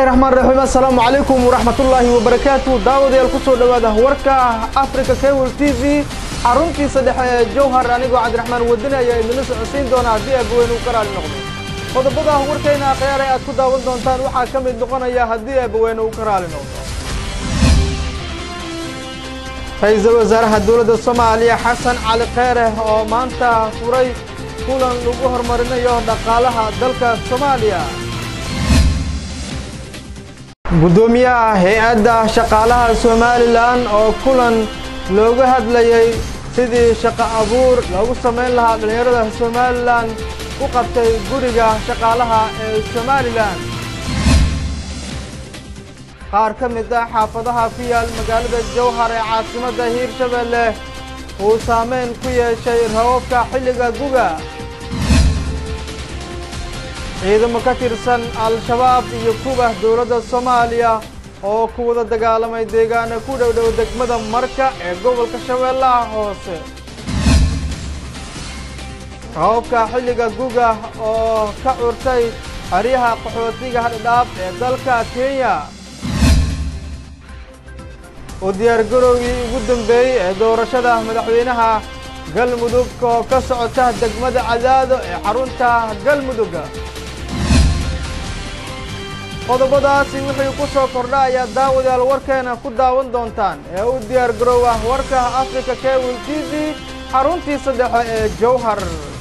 bismillahi raxmaan raxiim assalaamu calaykum waraxmatullaahi wabarakaatu daawadayaal kusoo dhowaada warka africa cable t v xaruntiisa dhexe ee jowhar anigoo cabdiraxmaan wadani ayaa idinla socodsiin doona haddii aabaweyne uu ka raali noqdo qodobada warkayna akhyaare aad ku daawan doontaan waxaa ka mid noqonaya haddii aabaweyne uu ka raali noqdo ra-iisul wasaaraha dowladda soomaaliya xasan cali kheere oo maanta furay kulan lagu horumarinayo dhaqaalaha dalka soomaaliya guddoomiyaha hay-adda shaqaalaha somalilan oo kulan looga hadlayay sidii shaqo abuur loogu samayn lahaa dhallinyarada somalilan u qabtay guriga shaqaalaha ee somalilan qaar ka mid ah xaafadaha ku yaal magaalada jowhar ee caasimadda hiirshabelle uu saameyn ku yeeshay rababka xilliga guga ciidamo ka tirsan al-shabaab iyo kuba dowladda soomaaliya oo ku wada dagaalamay deegaana ku dhow dhow degmada marka ee gobolka shabeellaha hoose rababka xilliga guga oo ka curtay xeryaha qaxootiga hadhadhaab ee dalka kenya u diyaargarowgii ugu dambeeyey ee doorashada madaxweynaha galmudug oo ka socota degmada cadaado ee xarunta galmudug qodobadaasi wixii ku soo kordha ayaa daawadayaal warkeena ku daawan doontaan ee u diyaar garoowa warka africa cable t v xaruntiisa dhexe ee jowhar